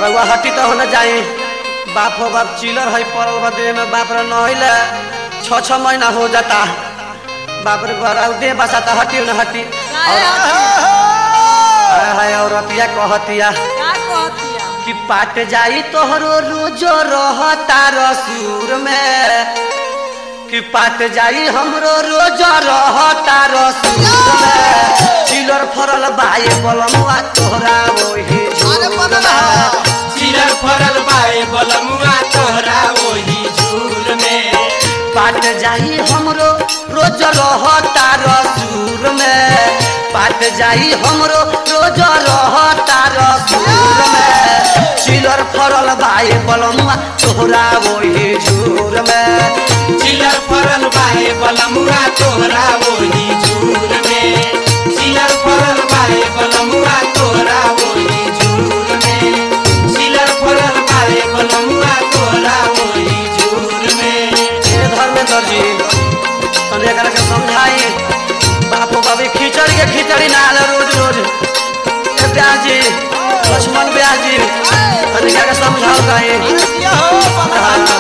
रउआ हटी तो होना जाए बाप हो बाप चिलर है पड़ल बा देह में बाप रे नहिले छ छ महीना हो जाता बाप रे घर दे बसाता हटी न हटी और हाय हाय औरतिया कहतिया का कहतिया कि पाट जाई तोहरो रोजो रहता रसूर में कि पाट जाई हमरो रोजो रहता रसूर में चिलर फरल बाए बलमुआ तोहरा वही अरे झूर बनल में। चिलर फरल बाए बलमुआ तोहरा वही झूल में पाट जाई हमरो रोज रहता रसूर में पाट जाई हमरो रोज रहता रसूर में चिलर फरल बाए बलमुआ तोहरा वही झूर में चिलर फरल बाए बलमुआ तोहरा वही झूल में चिलर फरल बाए बलमुआ तोहरा वही झूल में चिलर फरल बाए बलमुआ तोहरा वही झूल में ये धर्मेंद्र जी तने एकरा के समझाई बापू बाबी खिचड़ी के खिचड़ी ना आले रोज रोज ए ब्याह जी लक्ष्मण ब्याह जी तने एकरा के समझाओ काहे ये हो बाबा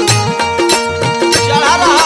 चढ़ा रहा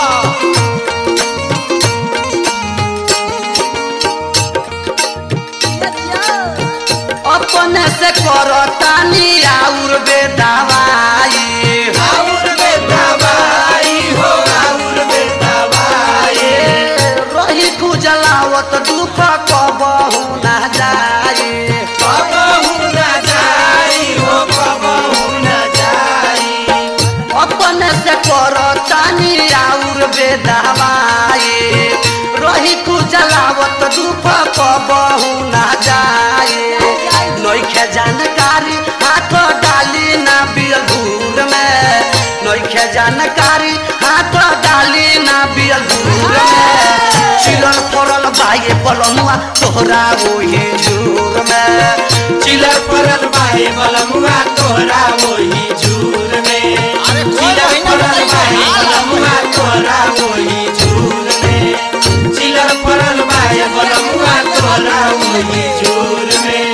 दिया दिया अपने से करो तानी आउर बेदवाई आउर बेदवाई हो आउर बेदवाई रही खुजलावत दुख कबहू ना जाई कबहू न जाई हो कबहू न जाई अपने से करो तानी आउर बेदवाई रही खुजलावत दुख कबहू ना जाई नइखे जानकारी हाथ डाली ना बिलगुर में नइखे जानकारी हाथ डाली ना बिलगुर में चिलर पड़ल बाए बलमुआ तोहरा ओहे झूर में चिलर परल बाए बलमुआ तोहरा वही झूल में अरे कोई चिलर महीना परल बताइए, बाए हाल बलमुआ तोहरा वही झूल में चिलर परल बाए बलमुआ तोहरा वही झूल में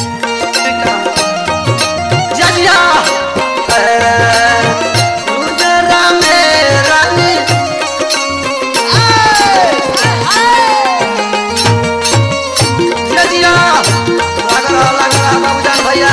जलिया रुद्रा में रानी जलिया लग रहा लग रहा बाबूजान भैया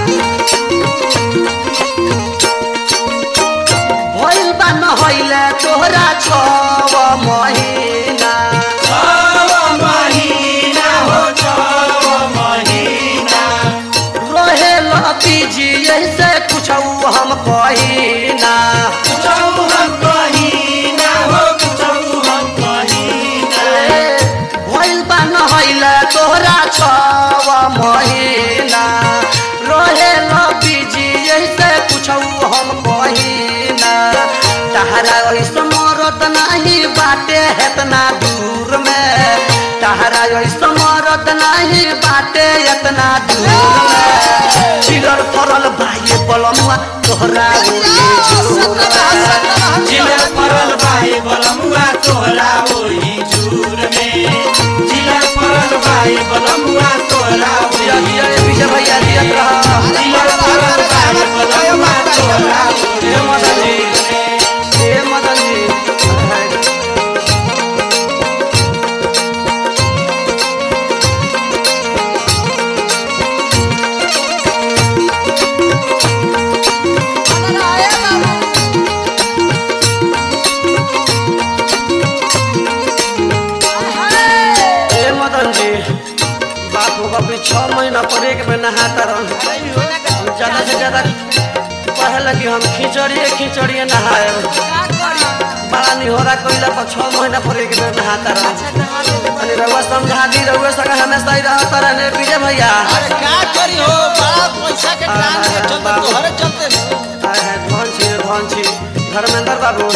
भइल बा न होइले तोहरा छव महीना छव महीना हो छव महीना रहे बीजी ऐसे कुछ हम कहीना कुछौ हम कहीना हो कुछौ हम कहीना भइल बा न होइले तोहरा छव महीना रहे बीजी ऐसे कुछ हम कहीना तहरा ऐसे मरद नहीं बाटे हेतना दूर में तहरा ऐसे मरद नहीं बाटे इतना दूर में चिलर फरल बाई बलमुआ तोहरा ओहे झूर में जिलर परल बाए बलमुआ तोहरा वही झूर में जिलर परल बाए बलमुआ तोहरा दिया वही दिया ये विजय भैया दियत रहा जिलर परल बाए बलमुआ तोहरा हे मदन जी हे मदन जी बनल आए बाबू हाय हे मदन जी बाप हो बाप छह महीना पर एक में नहाता रह ज्यादा से ज्यादा पहले कि हम खिचड़िए खिचड़िए नहाए का करी बड़ा निहोरा कोइला पर छह महीना पर एक में नहाता रह अच्छा नहा लो अनि रउआ समझा दी रउआ संग हमेशा ही रहता रहने विजय भैया अरे का करी हो बड़ा पैसा के टांग के चलते तोहरे चलते न। आए हैं धन छी धन छी धर्मेंद्र बाबू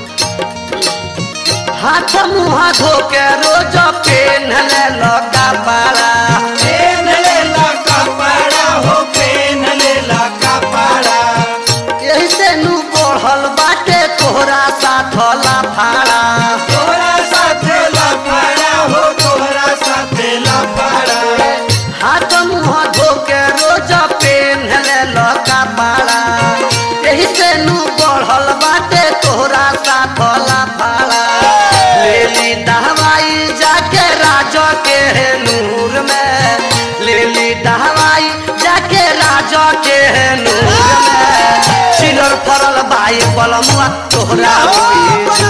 हाथ मुँह धो के रोज पेन्हले लगा पाला पेन ले ला कपड़ा हो पेन ले ला कपड़ा यही से नु बढ़ल बाटे तोहरा साथ लाफाड़ा तोहरा साथे लफड़ा हो तोहरा साथे लफड़ा हाथ मुँह धो के रोज पेन्हले लगा बाए बलमुआ तोहरा ओही झूर